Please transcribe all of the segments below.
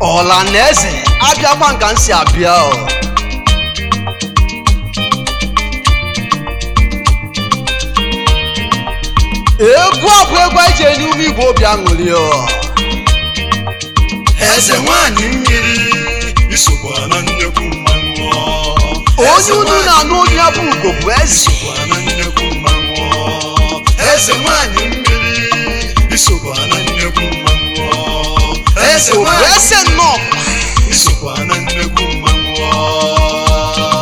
ọla na eze abịakwa nka m si abịa o egwu a bụ egwu anyị ji enye ume igbo obi aṅụrị o eze nwanyị mmiri isokwa na nnekwu mmanwụ onye unu na-anụ onye ya bụ ugo bụ eze isokwa na nnekwu mmanwụ eze nwanyị mmiri isokwa na nnekwu mmanwụ eze o bụ nwanyị ese nnọọ isokwa na nnekwu mmanwụ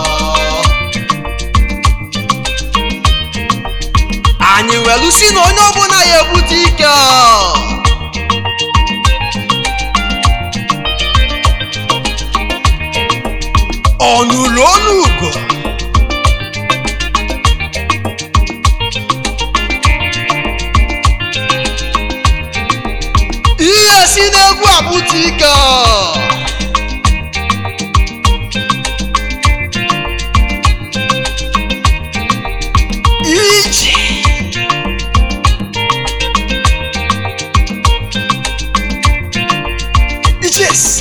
anyị welu si na onye ọbụla ya ebute ike o. ọnụlụ olu ugo ihe si n'egwu abụta ike o. ije ijes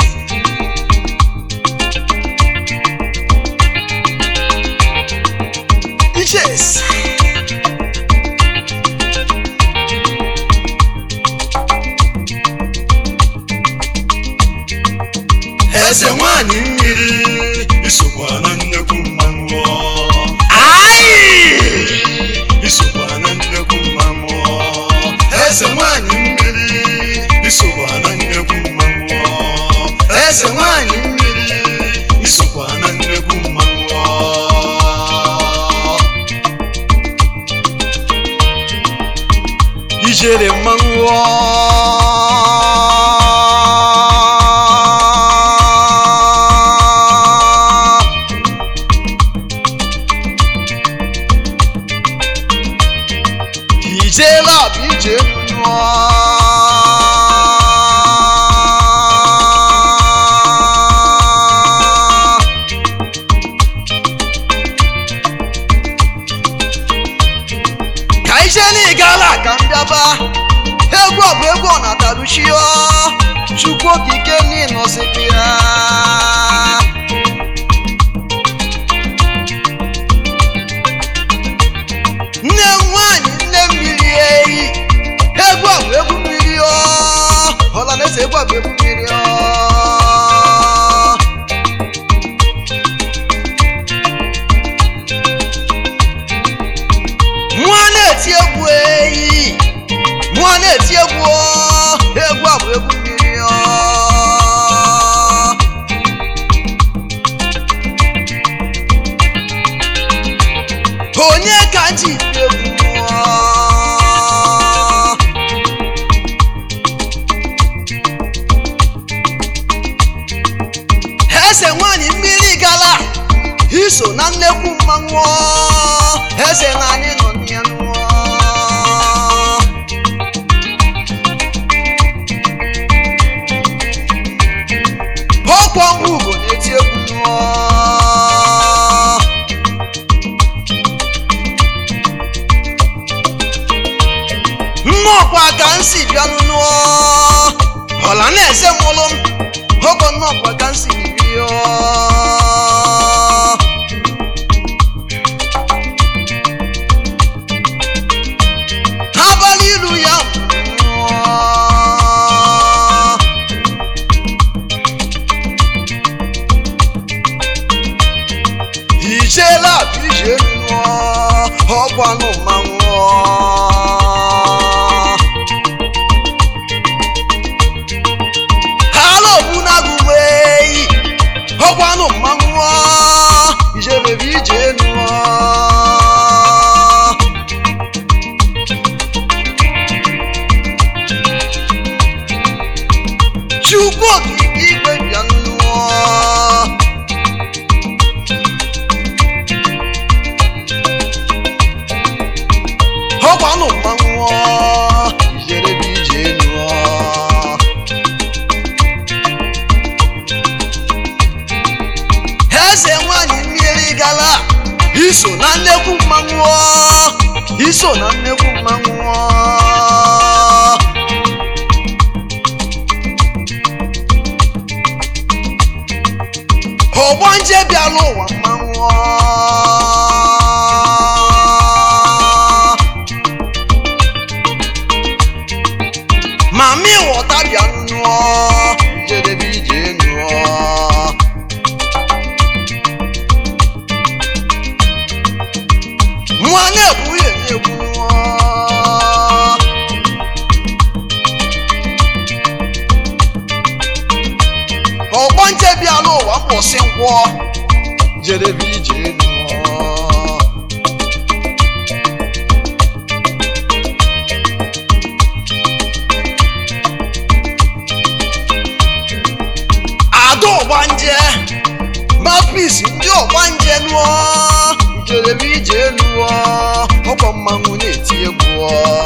ijes eze nwanyị mmiri isokwa na nnekwu mmanwụ ai isokwa na nnekwu mmanwụ eze nwanyị mmiri isokwa na nnekwu mmanwụ eze nwanyị mmiri isokwa na nnekwu mmanwụ ijere mmanwụ ijela bụ ije mmụọ ka ije n'ịgala ka m bịaba egwu ọ bụ egwu ọ na-ataruchio chukwu okike n'ịnọsịkwa ya nne m nwanyị nne mmiri eyi egwu ọ bụ egwu mmiri ọ ọla na-ese egwu ọ bụ egwu mmiri ọ mmụọ na-eti egwu eyi mmụọ na-eti egwu ọ, egwu a bụ egwu mmiri ọ. onye ka ji egwu mmụọ eze nwanyị mmiri gala iso na nnekwu mmanwụ eze na anyị nọ n'ya nụọ ọkwọ mgbe ugo na-eti egwu nụọ nnọọkwa ka m si bịanụ nụọ ọla na-eze mụlụ m ogo nnọọkwa ka m si bịa abalị ilu ya nwụọ. ijela bụ ije nụọ ọkwanụ mmanwụ hala ogbunagụ weyi ọkwanụ mmanwụ ijele bụ ije nụọ chukwu okike igwe bịa nnụọ ọkwanụ mmanwụ ijere bụ ije nụọ eze nwanyị mmiri gala iso na nnekwu mmanwụ iso na nnekwu mmanwụ bịala ụwa mmanwụ mami ghọta bịa nụọ jedebe ije nụọ nwa na-ekwu ya na-ekwu nụọ ọgbọ nche bịala ụwa mkpọsị nkwọ jedebe ije nụọ ada ọgbanje mapis ndị ọgbanje nụọ njedebe ije nụọ ọkwa mmanwụ na-eti egwu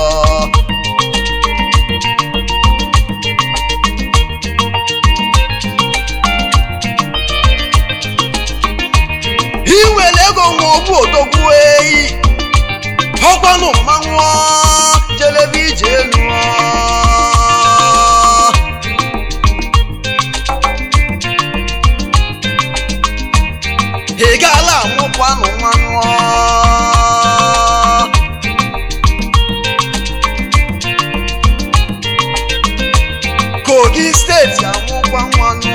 iwere ego nwa ogbu odogwu eyi ọkwanụ mmanwụ jedebe ije nụọ ị gaala amụkwanụ nwanụ kogi steeti amụkwa nwanụ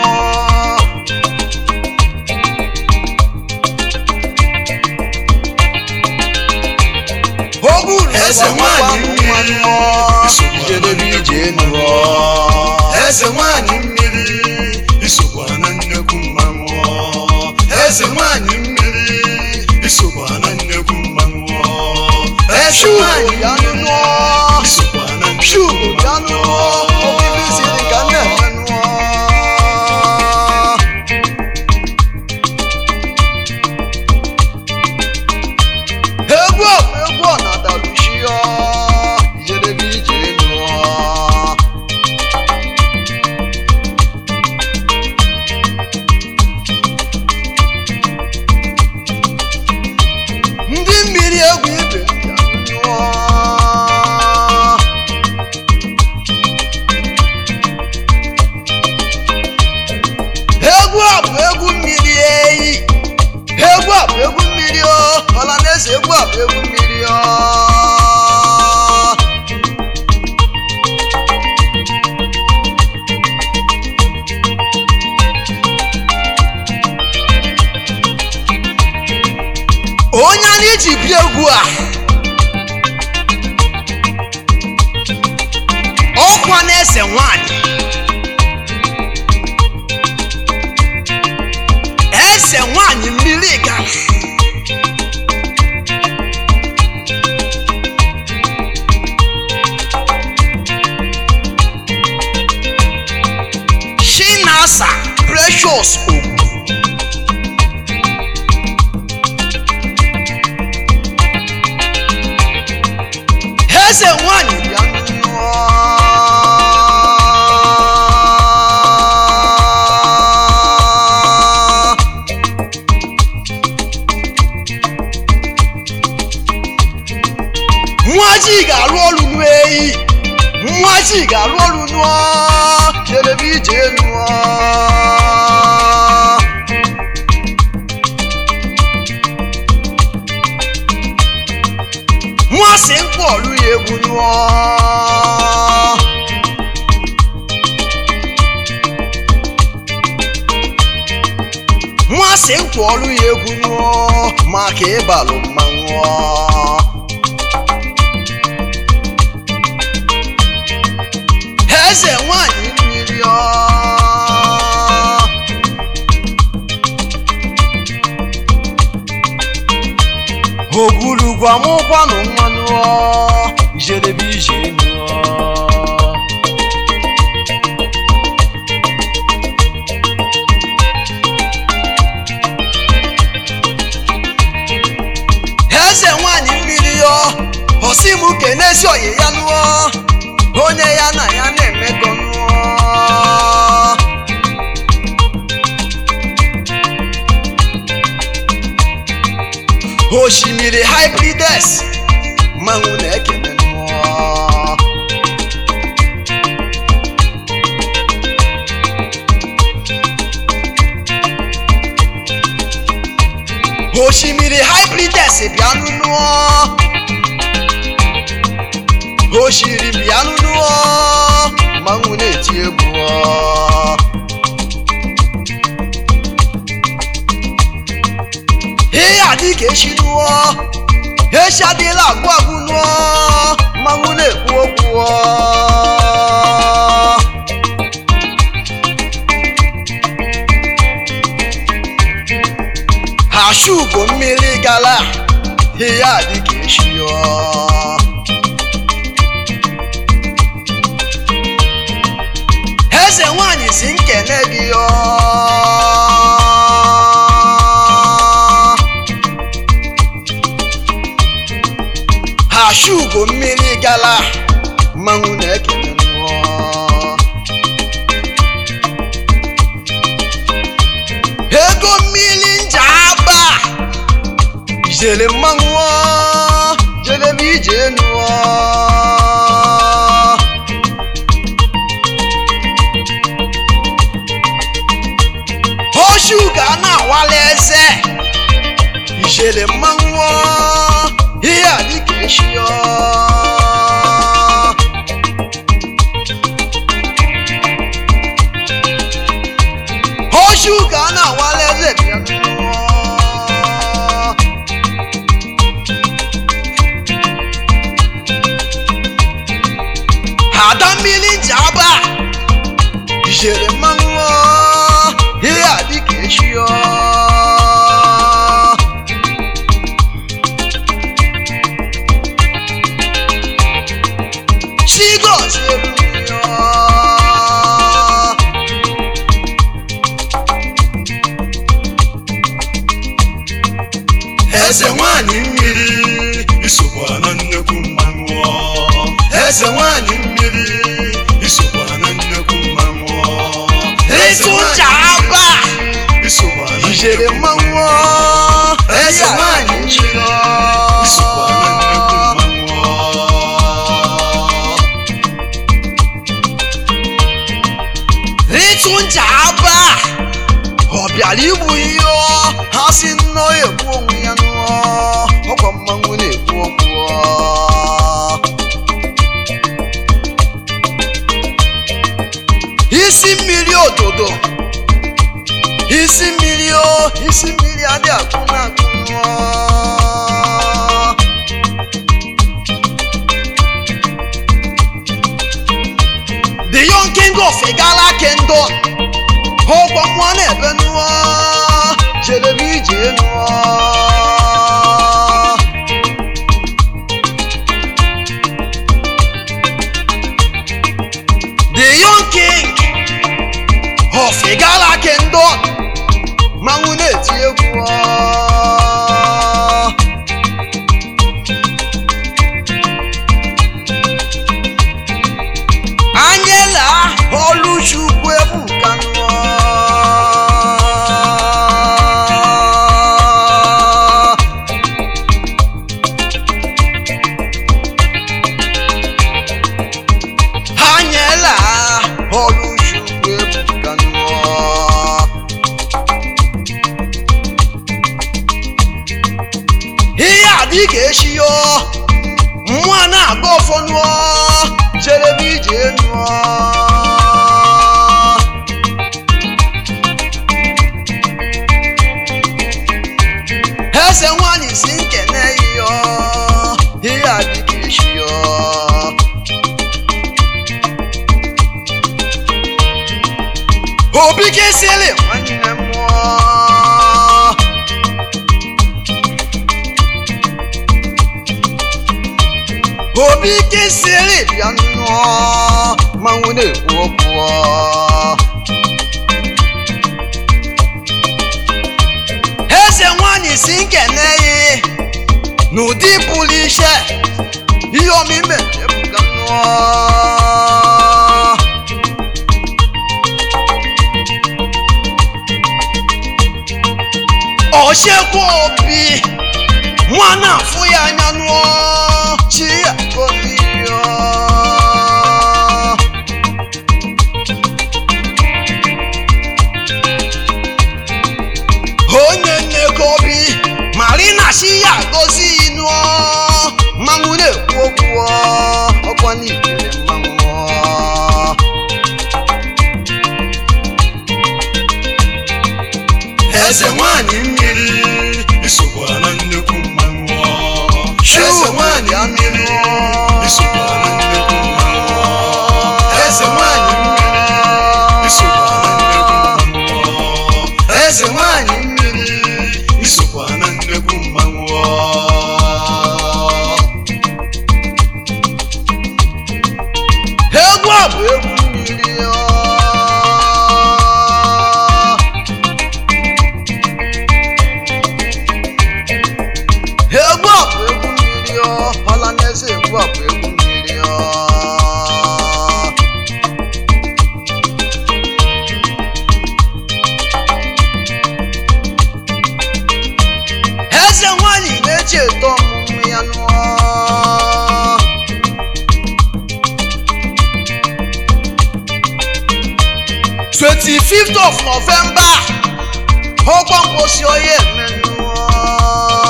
ogulu Eze nwanyị mmiri, jedebe ije nụọ eze nwanyị mmiri isokwa na nnekwu mmanwụ eze nwanyị mmiri isokwa na nnekwu mmanwụ eze shugo nwanyị ya mmiri nụọ isokwa na nnekwu shugo ya nụọ mmanwụ obibi siri ka na-eme nụọ egwu a bụ egwu ọnadalushio jedebe ije nụọ ndị mmiri egwu ibe bịa nụọ egwu a bụ egwu mmiri eyi egwu a bụ egwu mmiri o ọla na-eze egwu a bụ egwu mmiri o onye anyị ji bịa egwu a ọkwa na-ese nwanyị ese nwanyị mmiri gara shinasa precious ogwu eze nwanyị bịa nnụọ nwa ji ga-arụ ọrụ n'eyi nwa ji ga-arụ ọrụ nụọ jedebe ije nụọ nwa si mkpọ ọrụ ya egwu nụọ nwa si mkpọ ọrụ ya egwu nụọ maka ịbalụ mmanwụ eze nwanyị mmiri ọ ogwurugwu amụkwanụ mmanụ ọ jedebe ije nụọ eze nwanyị mmiri ọ ọsị m kenezi oyi ya nụọ onye ya na ya na-emekọ nụọ osimiri hybrides mmanwụ na-ekene nụọ prides bịanụ nụọ oshiri bịanụ nụọ mmanwụ na-eti egwu ọ. ihe adị ka echi nụọ echi adịla agwụ agwụ nụọ mmanwụ na-ekwu okwu ọ. ha shugo mmiri gala ihe adị ka echi ọ. eze nwanyị si nkene gị ọ ha shugo mmiri gala mmanwụ na-ekele nnụọ ego mmiri nja aba ijele mmanwụ ọ, jelebe ije nụọ oṣù gánà wálé ẹsẹ ìṣẹlẹ mmanwụ ọ, ihe adịka echi ọ. oṣù gánà wálé ẹsẹ bịa nụọ. ada mmiri nji aba ijere mmanwụ ọ, ihe adịka echi ọ. chigozie mmiri ọ. eze nwanyị mmiri isokwa na nnekwu mmanwụ eze nwanyị mmiri isokwa na nnekwu mmanwụ ịtụ ncha aba isokwa na ijere nnekwu mmanwụ ọ. eze ihe nwanyị adịka echi mmiri ọ. isokwa na nnekwu mmanwụ ịtụ ncha aba ọ bịara igbu ihe ọ ha si nnọọ egbu onwe ya nụọ ọkwa mmanwụ na-ekwu okwu ọ. isi mmiri ododo isi mmiri o isi mmiri adị akụ na akụ nụọ the young king of igala kingdom ọgbọ mmụọ na-ebe nụọ jedebe ije nụọ the young king of igala kingdom manwụ na-eti egwu ọ. anyela ọlụchukwu ebuka nụọ anyela ọlụchukwu ebuka nụọ ihe adị ka echi yo mmụọ na-aga ọfọ nụọ jerebe ije nụọ eze nwanyị si nkene yọ ihe adị ka echi yo obi kesịrị nwanne mmụọ obi kesịrị bịa nnụọ manwụ na-ekwu okwu ọ. eze nwanyị si nkene ya n'ụdị pụrụ iche ihe omime ebuga nnụọ ochekwa obi nwa na-afụ ya anya nụọ chi ya goliyo onye nneko obi marina chi ya eze nwanyị mmiri isokwa na nnekwu mmanwụ eze nwanyị mmiri isokwa na nnekwu mmanwụ eze nwanyị mmiri isokwa na nnekwu mmanwụ eze nwanyị mmiri isokwa na nnekwu mmanwụ egwu a bụ egwu mmiri ọ. egwu a bụ egwu mmiri ọ ọla n'eze egwu a bụ egwu mmiri ọ eze nwanyị na-eche eto ọmụmụ ya nụọ 25th of November ọkwa mposi onye emenụọ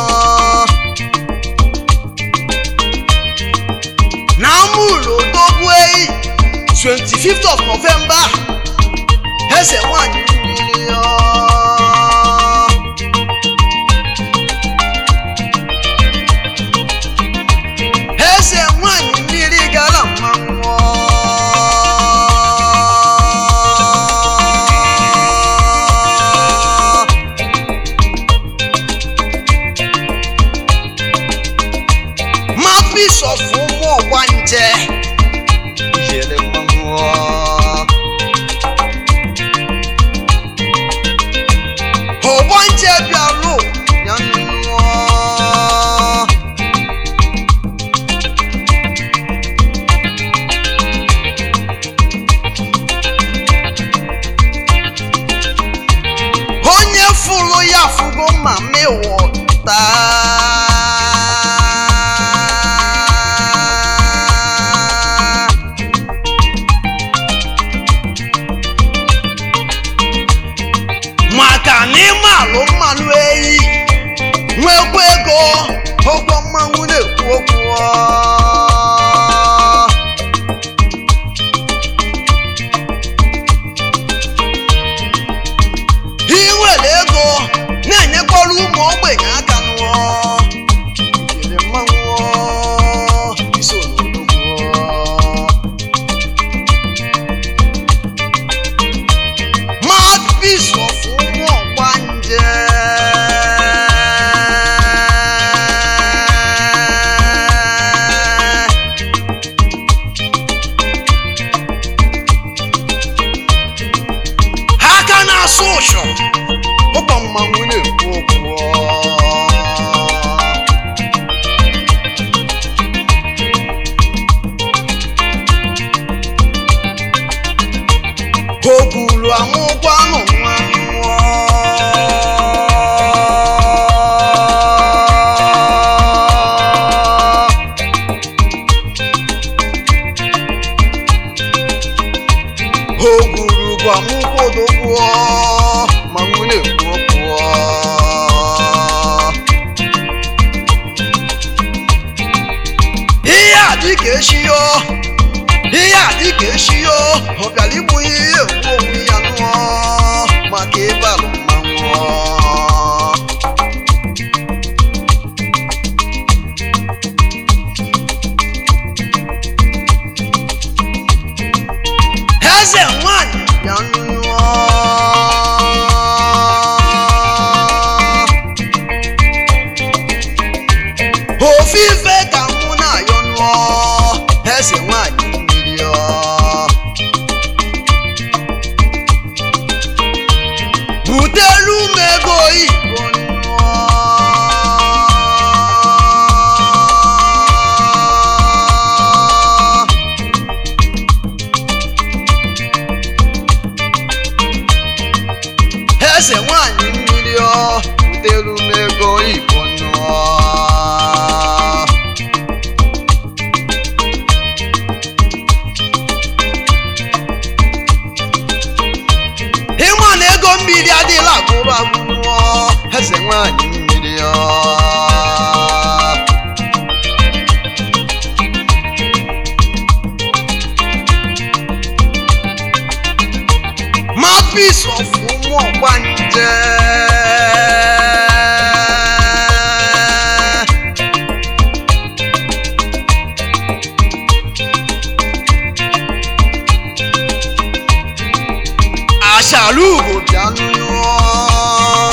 na amụrụ odogwu eyi 25th of November eze nwanyị mmiri ọ. eze nwanyị mmiri gara mmanwụ mapis of ụmụ ọgbanje jere mmanwụ ọgbanje bịarụ ya nnụọ onye fụrụ ya fụgo ma mịwọta maka na ịma alụ mmanụ eyi nwekwa ego ụgwọ mmanwụ na-ekwu okwu ọ. ị nwere ego na-enyekwara ụmụ ogbenye aka nụọ ijele mmanwụ iso n'odogwu mouthpiece of ụmụ ọgbanje ha aka na-asụ ụshọ ụkọ mmanwụ na-ekwu okwu o buru amụkwanụ nwa nwụọ o buru bụ amụkwadogwuo manwụ na-ekwu okwu ihe a dị ka echiyo ihe a dị ka echiyo ọ bịara igbu ihe egwu onwe ya nụọ maka ịbalụ mmanwụ eze nwanyị ya nụọ ofufe ka mụ na-ayọ nụọ eze nwanyị mmiri ọ butelu m ego oyibo nụọ eze nwanyị mmiri ọ butelu m ego oyibo nụọ ịma na ego mmiri adịla agụrụ agụrụ eze nwanyị mmiri ọ mouthpiece of ụmụ ọgbanje ashala ugo bịa nụọ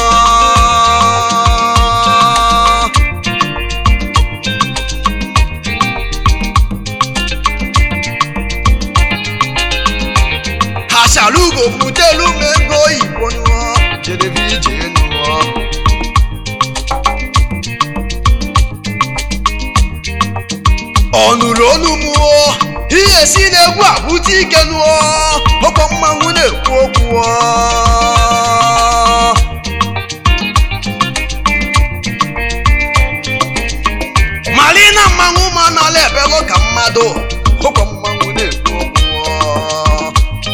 ashala ugo butelu m ego oyibo nụọ jedebe ije nụọ ọ nụrụ olu mụọ ihe si n'egwu abụta ike nụọ ọkọ mmanwụ na-ekwu okwu ọ. mali na mmanwụ ma nọla ebelụ ka mmadụ ọkọ mmanwụ na-ekwu okwu ọ.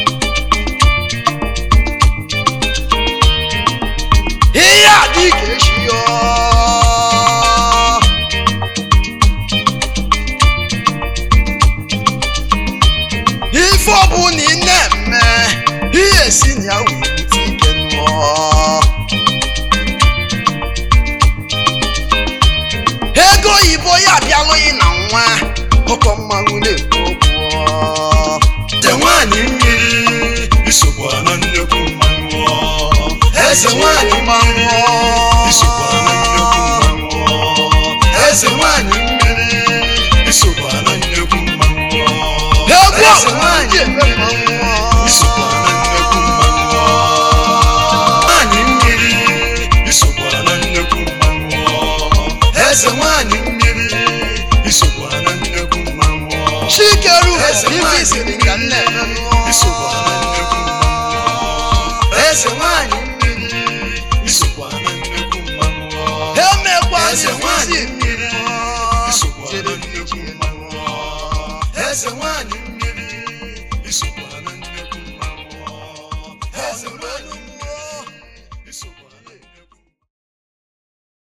ihe a dị ka echi ọ. ife ọbụla ị na-eme ihe si na ya wee bute ike nụọ ego oyibo ya abịalụghị na nwa ọkọ mmanwụ na-ekwu okwu eze nwanyị mmiri isokwa na nnekwu mmanwụ eze nwanyị mmiri isokwa na nnekwu mmanwụ eze nwanyị mmiri isokwa na nnekwu mmanwụ egwu eze ọbụla nwanyị ji eme mmanwụ isokwa na nnekwu mmanwụ nwanyị mmiri isokwa na nnekwu mmanwụ eze nwanyị mmiri isokwa na nnekwu mmanwụ chikeru Eze ife nwanyị isiri ka nna eme isokwa na nnekwu mmanwụ eze nwanyị mmiri isokwa na nnekwu mmanwụ emekwa eze nwanyị isi mmiri isokwa na nnekwu mmanwụ eze nwanyị